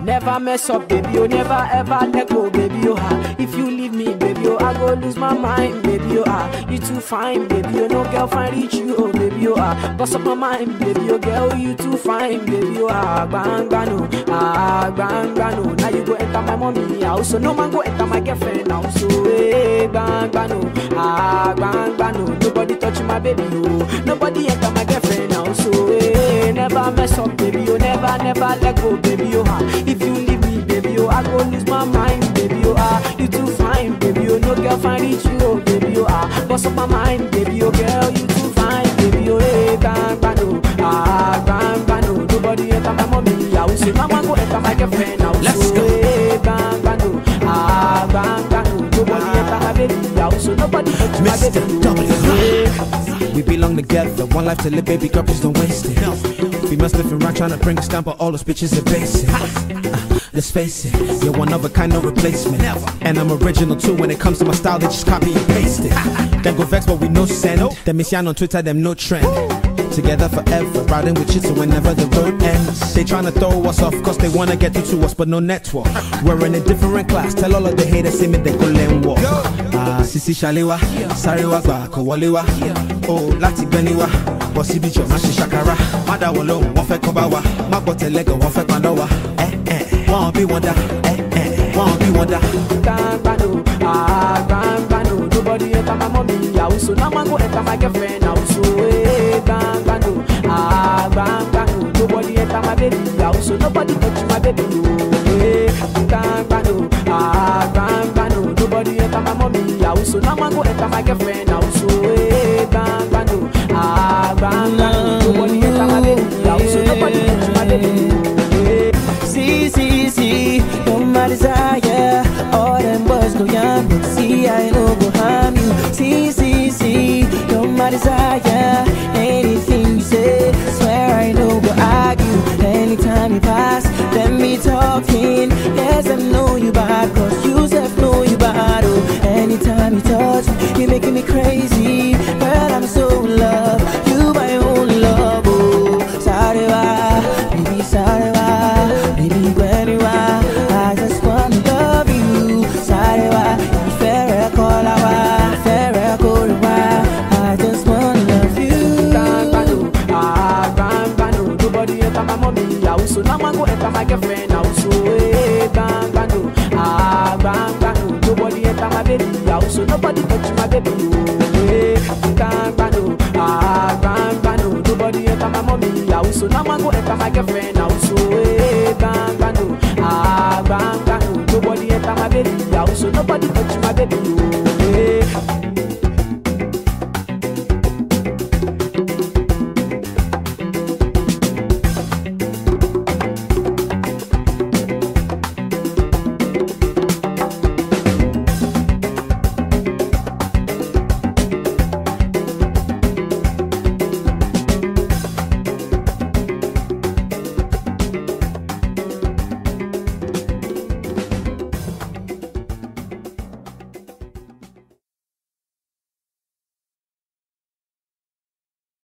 Never mess up, baby, oh, never ever let go, baby, oh, ah. If you leave me, baby, oh, I go lose my mind, baby, oh, ah. You too fine, baby, oh, no girl find reach you, oh, baby, oh, ah. Bust up my mind, baby, oh, girl, you too fine, baby, oh, ah. Bang, bang, no, ah, bang, bang, no. Now you go enter my mommy house, so no man go enter my girlfriend house, so, hey, bang, bang, no, ah, bang, bang, no. Nobody touch my baby, oh. Nobody enter my girlfriend house, so, hey, never mess up, baby, oh, never, never let go, baby, oh, ah. If you leave me, baby, oh, I go lose my mind, baby, oh, ah. You too fine, baby, oh, no girl find reach you, oh, baby, oh, ah. Bust up my mind, baby, oh, girl, you too fine, baby, oh, hey, bang, bang, no, ah, bang, bang, no. Nobody enter my mommy house, so now I go enter my girlfriend house, Let's so, go. hey, bang, bang, no, ah, bang, bang, no. Nobody enter my baby house, so nobody touch my Mr. baby, W. oh, hey. We belong together, one life to live, baby girl, please don't waste it. Females living around trying to bring us down, but all those bitches are basic. Uh, let's face it, you're one of a kind, no replacement. And I'm original too when it comes to my style, they just copy and paste it. Then go vex, but we no send. Them miss on Twitter, them no trend. Together forever, riding with you till whenever the road ends. They tryna throw us off, cause they wanna get through to us, but no network. We're in a different class, tell all of the haters, see me, they go and walk. Ah, Sisi Shalewa, Sarewa gba kò wọlé wá. O láti gbẹ́ni wá, bọ̀ síbi jọ má ṣe ṣàkàrà. Má dá wọn lóhùn, wọ́n fẹ́ kọ́ bá wa. Má gbọ́ tẹ̀lẹ́gàn, wọ́n fẹ́ padà wá. Ẹ ẹ, wọ́n bí wọn dá. Ẹ ẹ, wọ́n bí wọn dá. Gbangbano, ah, gbangbano. Nobody enter my mommy house, so now I go enter my girlfriend house. So, hey, gbangbano, ah, gbangbano. Nobody enter my baby house, so nobody touch my baby. Oh, hey, gbangbano, ah, gbangbano. Nobody enter my mommy house, so now I go enter my girlfriend house. So, hey, gbangbano, ah, gbangbano. Nobody enter my baby house, so nobody touch my baby. Oh, hey. See, see, see, you're my desire. All them boys go young, but see, I know go harm you. See, see, see, you're my desire. Anything you say, swear I know go argue. Anytime you pass, let me talking. Yes, I know you bad, cause you self know you bad. Oh, anytime you touch me, you're making me crazy. Girl, I'm so in love. You my only love. Oh, sorry, why? Baby, sorry, why? Baby, when you are, I just wanna love you. Sorry, why? You fair, call our fair, call I just wanna love you. Gbangbano, ah, gbangbano. Nobody enter my mommy house, so now I go enter my girlfriend house. So, hey, gbangbano, ah, gbangbano. Nobody enter my baby house, so nobody touch my baby. Oh, hey, gbangbano, ah, gbangbano. Nobody enter my mommy house, so now I go enter my girlfriend house. So, hey, gbangbano, ah, gbangbano. Nobody enter my baby house, so nobody touch